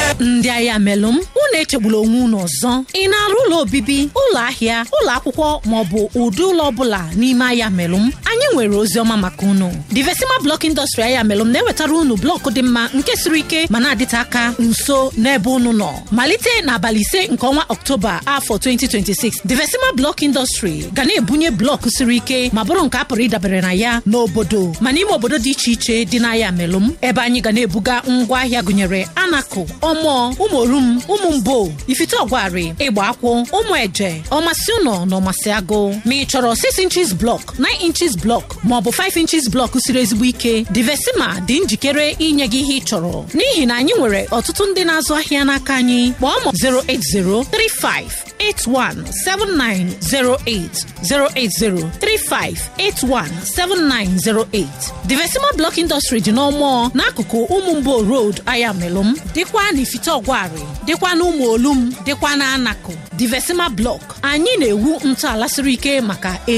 ndị agha melụm unu echegbula onwe unu ọzọ ị na-arụ ụlọ obibi ụlọ ahịa ụlọ akwụkwọ maọbụ ụdị ụlọ ọbụla n'ime ahịa melụm anyị nwere ozi ọma maka unu divesima blọk indọstrị ahịa melụm na-ewetara unu blọk dị mma nke siri ike ma na-adịte aka nso n'ebe unu nọ malite n'abalị ise nke ọnwa ọktoba afọ 2026 divesima blọk indọstrị ga na-ebunye blọk siri ike ma bụrụ nke a pụrụ ịdabere na ya n'obodo ma n'ime obodo dị iche iche dị n'ahịa melụm ebe anyị ga na-ebuga ngwa ahịa gụnyere anakụ ọmụọ ụmụorum ụmụ mbo ifite ọgwarị ịgba akwụ ụmụ eje ọmasị ụnọ na ọmasị agụ ma ị chọrọ 6 inches blọk 9 inches blọk maọbụ 5 inches blọk siri ezigbo ike divesima dị njikere inye gị ihe ị chọrọ n'ihi na anyị nwere ọtụtụ ndị na-azụ ahịa n'aka anyị kpọọ ma 08035 817908 08035817908 Divesima Block Industry dị n'ọmụọ n'akụkụ ụmụ mbo road Ayamelum dịkwa n'Ifite Ọgwarị dịkwa n'ụmụ olum dịkwa n'Anakụ Divesima Block anyị na-ewu ntọala siri ike maka